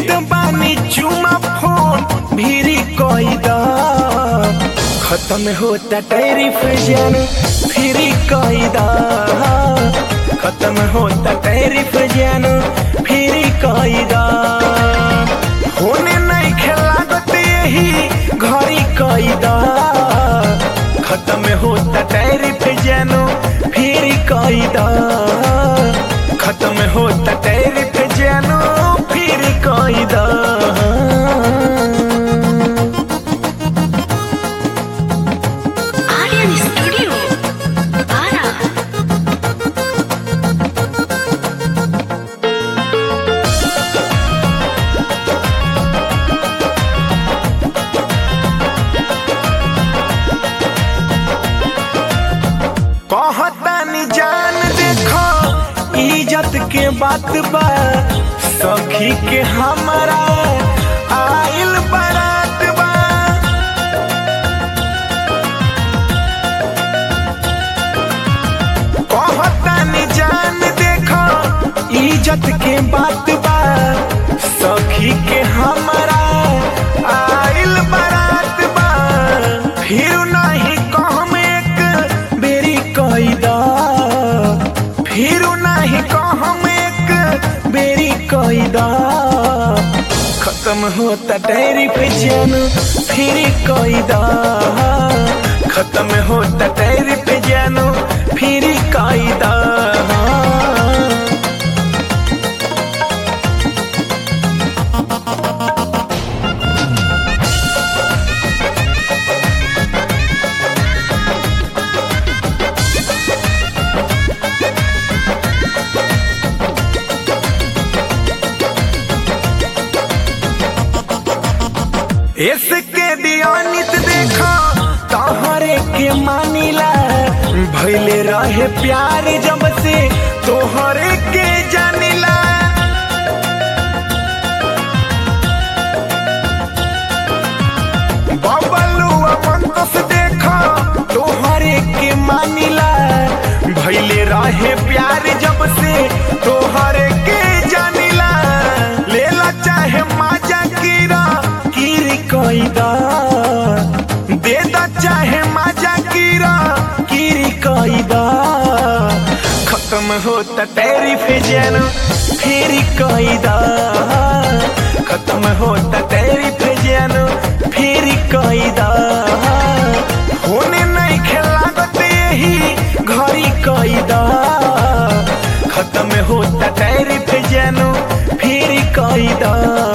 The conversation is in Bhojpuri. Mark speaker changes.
Speaker 1: देत बानी चुमा फोन भीरी कैदा खत्म होता टैरिफ जन फिरी कैदा खत्म होता टैरिफ जन फिरी कैदा होने नहीं खेलागत यही घरी कैदा खत्म होता टैरिफ जन फिरी कैदा खत्म होता टैरिफ जन फिरी कैदा
Speaker 2: Aryan Studio. Ara.
Speaker 1: कहतानी जान देखो इज्जत के बात बा सखी के हमारा आइल बारात बा कहतानी जान देखो इज्जत के बात बा सखी के हमारा आइल बारात बा फिर नहीं कहम एक बेरी कैदा फिर नहीं कहम एक बेरी कैदा खत्म होता डेरी पे जन फिर कैदा खत्म होता डेरी पे जन फिर कैदा इसके दियानित देखो तोहरे के मानिला भैले रहे प्यार जब से तोहरे के जानिला बबलुआ पंकस देखो तोहरे के मानिला भैले रहे प्यार जब से तोहरे के जानिला लेला चाहे माजा कीरा कीरी कैदा दे दा चाहे माजा कीरा कीरी कैदा खत्म होता तेरी फिजन फिर कैदा खत्म होता तेरी फिजन फिर कैदा होने नहीं खेलागत यही घरी कैदा खत्म होता तेरी फिजन फिर कैदा